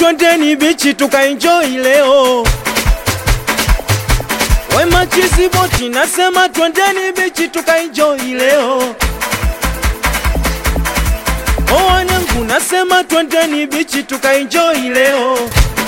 twendeni bichi tukaenjoy leo. Wema chizi boti nasema twendeni bichi tukaenjoy leo. O wanangu nasema twendeni bichi tukaenjoy leo.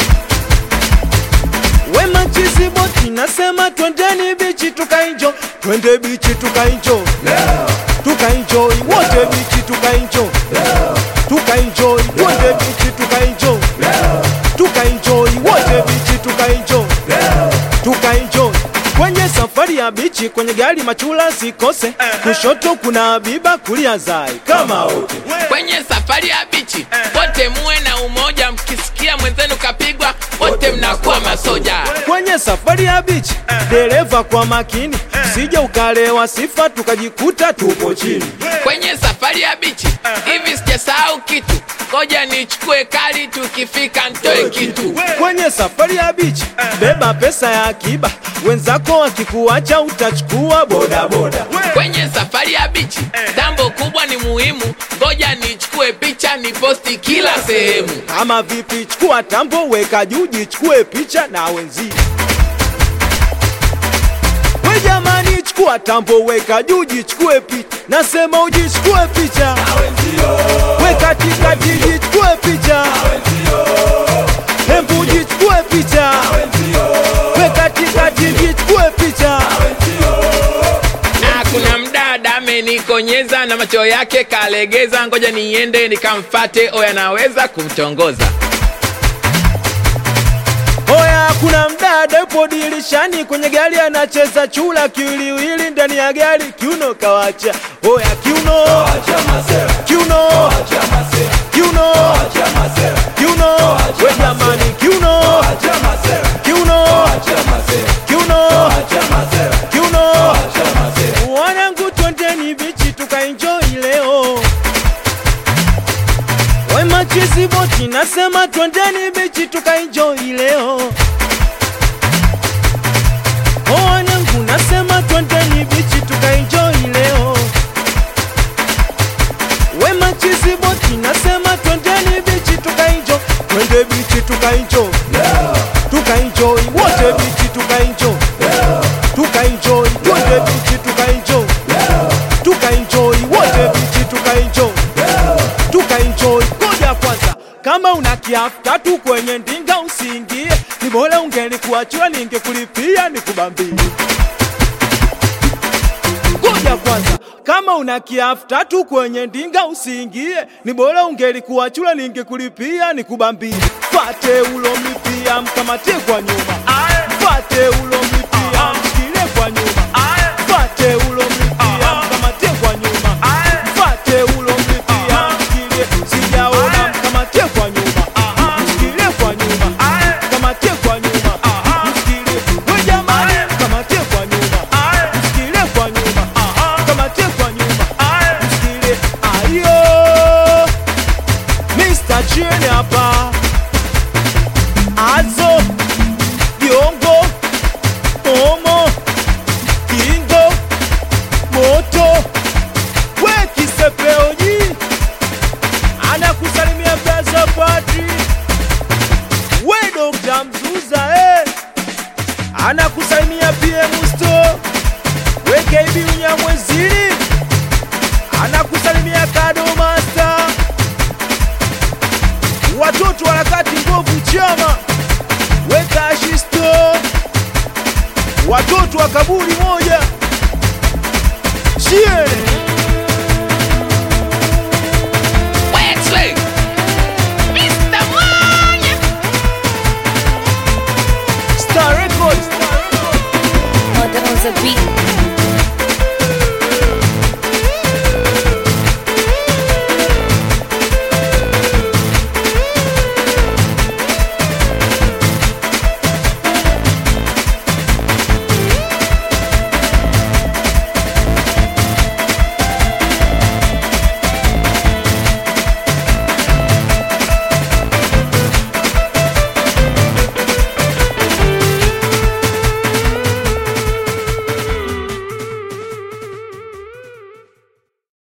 Wema chizi boti nasema twendeni bichi tukaenjoy, twende bichi tukaenjoy tukaenjoy wote bichi tukaenjoy tukaenjoy twende bichi tukaenjoy tukaenjoy wote bichi tukaenjoy tukaenjoy kwenye safari ya bichi kwenye gari machula sikose kushoto kuna Habiba kulia Zai kama wote kwenye safari ya bichi wote muwe na umoja, mkisikia mwenzenu kapigwa wote mnakuwa masoja. kwenye safari ya bichi dereva kwa makini usije ukalewa sifa tukajikuta tupo chini Kwenye safari ya bichi hivi sijasahau kitu, ngoja nichukue kali, tukifika ntoe kitu. kwenye safari ya bichi beba pesa ya akiba wenzako wakikuacha utachukua bodaboda Kwenye safari ya bichi tambo kubwa ni muhimu, ngoja nichukue picha niposti kila sehemu. kama vipi chukua tambo weka juu jichukue picha na wenzio we jamani chukua tambo weka juu jichukue picha nasema ujichukue picha we katikati jichukue picha hembu jichukue picha we katikati jichukue picha Na kuna mdada amenikonyeza na macho yake kalegeza, ngoja niende nikamfate, oya naweza kumtongoza. Oya, kuna mdada yupo dirishani kwenye gari anacheza chula kiwiliwili ndani ya gari, kiuno kawacha. Oya, kiuno kiuno kiuno kiuno, we jamani, kiuno kiuno kiuno kiuno. Wanangu, twendeni bichi tukaenjoy leo. Wema chizi boti nasema twendeni bichi tukaenjoy leo. O wanangu nasema twendeni bichi tukaenjoy leo. Wema chizi boti nasema twendeni bichi tukaenjoy, twende bichi tukaenjoy, tukaenjoy wote bichi tukaenjoy, tukaenjoy twende bichi tukaenjoy, tukaenjoy wote bichi tukaenjoy tukaenjoy. Ngoja kwanza, kama una kiafu tatu kwenye ndinga usiingie, ni bora ungelikuachia ningekulipia nikubambie. Ngoja kwanza, kama una kiafu tatu kwenye ndinga usiingie, ni bora ungelikuachia ningekulipia nikubambie. Fate ulomlipia mkamatie kwa nyuma, fate ulomlipia mshikilie kwa nyuma, fate ulomlipia mkamatie kwa nyuma, fate ulomlipia mshikilie, sijaona mkamatie kwa nyuma, mshikilie kwa nyuma, mkamatie kwa nyuma, mshikilie, we jamani, mkamatie kwa nyuma, mshikilie kwa nyuma, mkamatie kwa nyuma, mshikilie, ayo, Mr. Chini hapa, Azo, Diongo, Omo, Kingo, Moto, we Kisepeoji, anakusalimia Plaza Padri, we Dr. Mzuza eh, anakusalimia PM Sto, we KB Unyamwezini, anakusalimia Kado Master, watoto harakati ngovu chama, we Kashisto, watoto wa kaburi moja